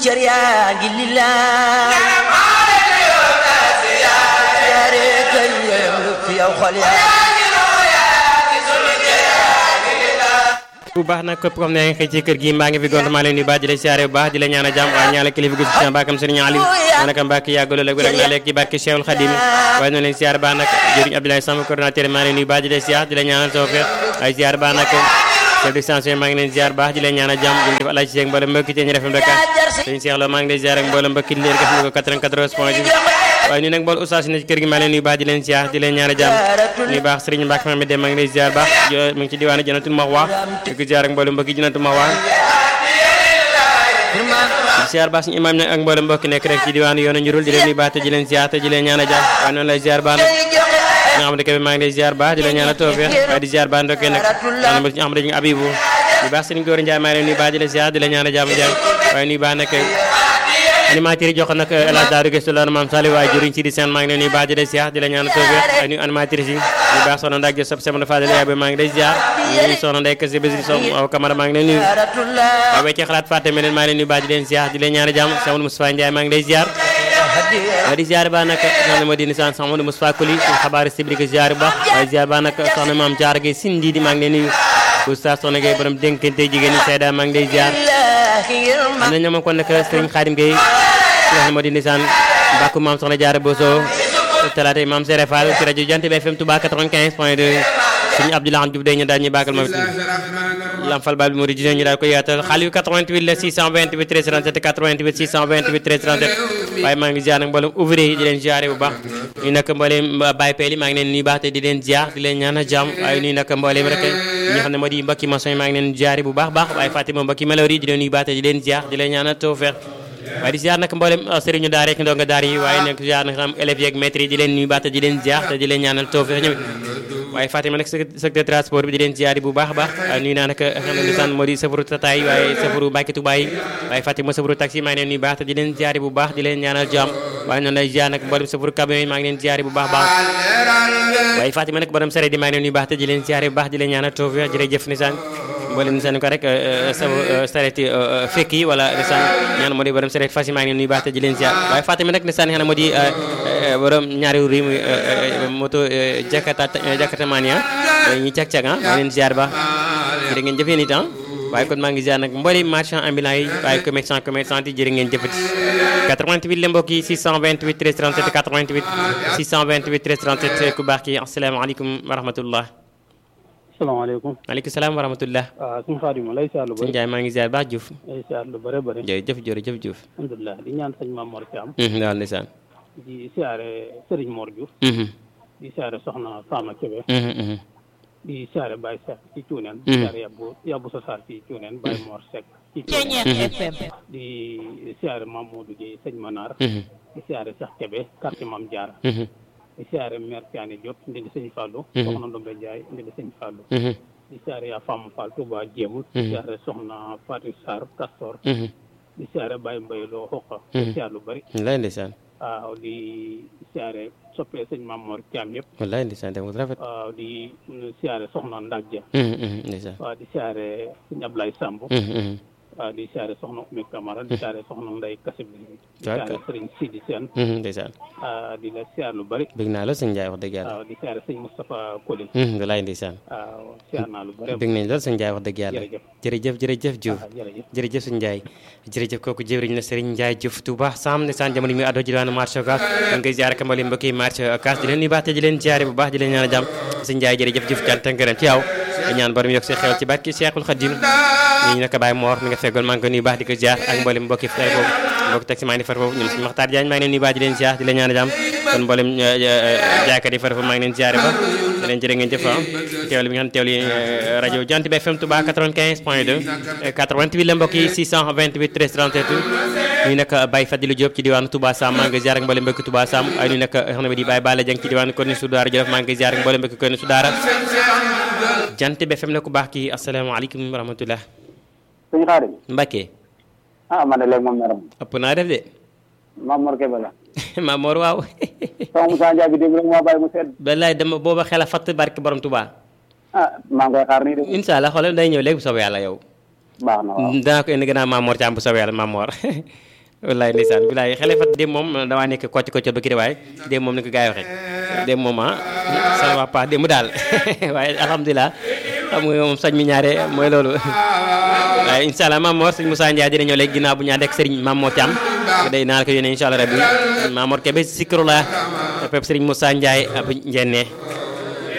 cër yaa ngi lillaay siyaare kay lu fi yow xol yaa bu baax nag képp comme ne nga xëy ci kër gi mbaa ngi fi gont maa leen nuyu baax di la siyaare bu baax di la ñaan a jàmm waaye ñaanal kilifa gu ci baakam sëriñ Aliou ma naka mbàkk yàgg loolu ak rek naa lekk ci barke Cheikhul Khadim waaye noonu leen siyaare baax nag jëriñ Abdoulaye Samb coordinateur maa leen nuyu baax di la siyaar di la ñaanal tawfeex ay siyaare baax nag chef de station maa ngi leen ziar baax di leen ñaan a jàmm di def alaaji Seeg mboolem mbokki ci ñu refem Dakar sëñ Cheikh Lo maa ngi leen ziar ak mboolem mbokki di leen def ni ko 94 point 10 waaye nii nag mbool oustaz na ci kër gi maa leen nuyu baax di leen ziar di leen ñaan a jàmm nuyu baax Serigne Mbacke Mame dem maa ngi leen ziar baax mu ngi ci diwaanu Jannatul Mahwa di ko ziar ak mboolem mbokki Jannatul Mahwa di ziar baax suñu imam nag ak mboolem mbokki nekk rek ci diwaanu yoonu njurul di leen nuyu baax te di leen ziar te di leen ñaan a jàmm waaye noonu lay ziar baax nag nga xam ne kebe maa ngi lay ziar baax di la ñaanal tawfeex waaye di ziar baax ndokkee nag ñaanal ma ci xam ne Abibu di baax Serigne Góor Ndiaye maa ngi lay nuyu baax di la ziar di la ñaanal jàmm jàmm waaye nuyu baax nag animateur yi jox nag El Hadj Daouda Gueye la maam Saliou waaye jëriñ ci di seen maa ngi lay nuyu baax di la ziar di la ñaanal tawfeex waaye nuyu animatrice yi di baax soxna Ndak Diop sama Fadel yaay ba maa ngi lay ziar nuyu soxna Ndeye Kese Bési so aw Camara maa ngi lay nuyu waaw wecce xalaat fàtte me leen maa ngi lay nuyu baax di leen ziar di leen ñaanal jàmm sama Moustapha Ndiaye maa ngi lay ziar waaye di ziar ba nag soxna ma di nisaan soxna Modou Moustapha Koli ci xabaar sibri ko ziar ba waaye ziar ba nag soxna maam Jaar Gueye Sindi di maa ngi lay nuyu oustaz soxna Gueye borom dénkante jigéen ñi Seyda maa ngi lay ziar am na ñoom kon nag Serigne Khadim Gueye soxna ma di nisaan mbàkku maam soxna Jaar Boso talaata maam Sere Fall ci rajo Jant bi FM Touba 95 point 2 suñu Abdoulaye Diouf day ñu daal ñu bàggal moom lam fal bal bi moo di gisee ñu daal ko yaatal xaalis bi 88 la 628 13 37 88 628 13 37 waaye maa ngi ziar nag mboolem ouvrier yi di leen ziare bu baax ñu nag mboolem Baye Pell yi maa ngi leen nuyu baax te di leen ziar di leen ñaan jàmm waaye nuyu nag mboolem rek ñi nga xam ne moo di mbokki maçon yi maa ngi leen ziare bu baax baax waaye Fatima mbokki malheur yi di leen nuyu baax te di leen ziar di leen ñaan tawfeex waaye di ziar nag mboolem sëriñu daara rek ndonga daara yi waaye nag ziar nag xam élèves yeeg maîtres yi di leen nuyu baax te di leen ziar te di leen ñaanal tawfeex ñoom waaye Fatima nag secteur transport bi di leen ziar bu baax a baax nuyu naa nag xam ne lisaan moo di safaru tata yi waaye safaru Mbàkke Tuubaa yi waaye Fatima safaru taxi maa ngi leen nuyu baax te di leen ziar bu baax di leen ñaanal jàmm waaye noonu lay ziar nag mboolem safaru camion yi maa ngi leen ziar bu baax baax waaye Fatima nag borom sareet yi maa ngi leen nuyu baax te di leen ziar bu baax di leen ñaanal tawfeex jërëjëf nisaan mboolem nisaan ko rek sa sareet fekk yi wala nisaan ñaan moo di borom sareet fas yi maa ngi leen nuyu baax te di leen ziar waaye Fatima nag nisaan xanaa moo di borom ñaari ri muy moto jakarta jakarta mania ñi cag-cag ah maa leen ziar ba jërë ngeen jëfee nit ah waaye kon maa ngi ziar nag mboolem marchand ambulant yi waaye commerçant commerçant yi jërë ngeen jëfati 88 la mbokk yi 628 13 37 88 628 13 37 ku baax ki asalaamaaleykum wa rahmatullah salaamaaleykum maaleykum salaam wa rahmatullah waaw suñu xaadim lay siyaar lu sëñ bëri Ndiaye maa ngi ziar baax Diouf lay siyaar lu bëri bëri jërëjëf jërëjëf Diouf alhamdulilah di ñaan sëñ Maam Mor Thiam daal ndeysaan di siyaare Serigne Mor Diouf di siyaare Soxna Fama Kébé di siyaare Baye Seck ci Cuuneen di siyaare yabbu yabbu sa saar ci Cuuneen Baye Mor Seck ci Cuuneen di siyaare Mamadou Gueye sëñ Manar di siyaare Cheikh Kébé quartier Mame Diarra di siyaare maire Thiané Diop ndi di sëñ Fallou soxna Ndombe Ndiaye ndi di sëñ Fallou di siyaare yaa Fama Fall Touba Jéemul di siyaare soxna Fatou Sarr Castor di siyaare Baye Mbaye loo xoqa di siyaare lu bëri wallaay ndeysaan waaw di siyaare soppee sëñ Mamor Thiam yëpp wallaay ndeysaan dem rafet waaw di siyaare soxna Ndak Dia ndeysaan waaw di siyaare sëñ Ablaye Samb waaw di siyaare soxna Oumy Camara di siyaare soxna Ndeye Kassib di siyaare sëriñ Sidi Sène ndeysaan di la siyaare lu bëri bëgg naa la sëñ Ndiaye wax dëgg yàlla waaw di siyaare sëñ Moustapha Koli wallaay ndeysaan waaw siyaare naa lu bëri bëgg nañ lool sëñ Ndiaye wax dëgg yàlla jërëjëf jërëjëf Diouf jërëjëf jërëjëf sëñ Ndiaye jërëjëf kooku jëwriñ la Serigne Ndiaye Diouf Touba Sam ne san jamono mi addo ji daanu marché Ocass da ngay ziare ka mbali mbokki marché Ocass di leen nuyu baax te di leen ziare bu baax di leen ñaan jàmm sëñ Ndiaye jërëjëf Diouf cant ak ngërëm ci yow ñaan borom yokk si xewal ci barki Cheikhul Khadim ñu naka Baye Mor mi nga feggoon maa ngi koy nuyu baax di ko ziar ak mboolem mbokki fay foofu mbokki taxi maa ngi far foofu ñoom suñu Maxtaar Diagne maa ngi leen nuyu baax di leen ziar di leen ñaan jàmm kon mboolem jaaykat yi far foofu maa ngi leen ziare ba di leen jërë ngeen jëf ah teewlu bi nga xam teewlu rajo Jant bi FM Touba 95 point 2 88 la mbokk yi 628 13 37 ñu nag Baye Fadilou Diop ci diwaanu Touba Sam maa ngi ziar ak mboolem mbokki Touba Sam ay ñu nag xam ne di Baye Balla Dieng ci diwaanu Korni Soudaara Jolof maa ngi ziar ak mboolem mbokki Korni Soudaara Jant bi FM la ku baax kii asalaamaaleykum wa rahmatullah sëñ Xaadim Mbacke ah man de léegi moom meram ëpp naa def de Maam Mor Kébé la Maam Mor waaw sama Moussa Ndiaye bi démb rek moo bàyyi mu sedd wallaay dama booba xel a fatt barke borom Touba ah maa ngi koy xaar nii de incha allah xoolal day ñëw léegi bu soobee yàlla yow baax na waaw danaa ko indi gannaaw Maam Mor Thiam bu soobee yàlla Maam Mor wallaay ndeysaan bilaay xale fat dem moom damaa nekk kocc kocc ba kii waaye dem moom ni ko gars yi waxee dem moom ah ça va pas dem daal waaye alhamdulilah xam nga moom sañ mi ñaare mooy loolu waaye incha allah Mamor sëñ Moussa Ndiaye dina ñëw léegi ginnaaw bu ñu ànd ak sëriñ Mamor Thiam day naa la ko yónnee incha allah rabbi Mamor Kébé Sikrullah pep sëriñ Moussa Ndiaye ab njenne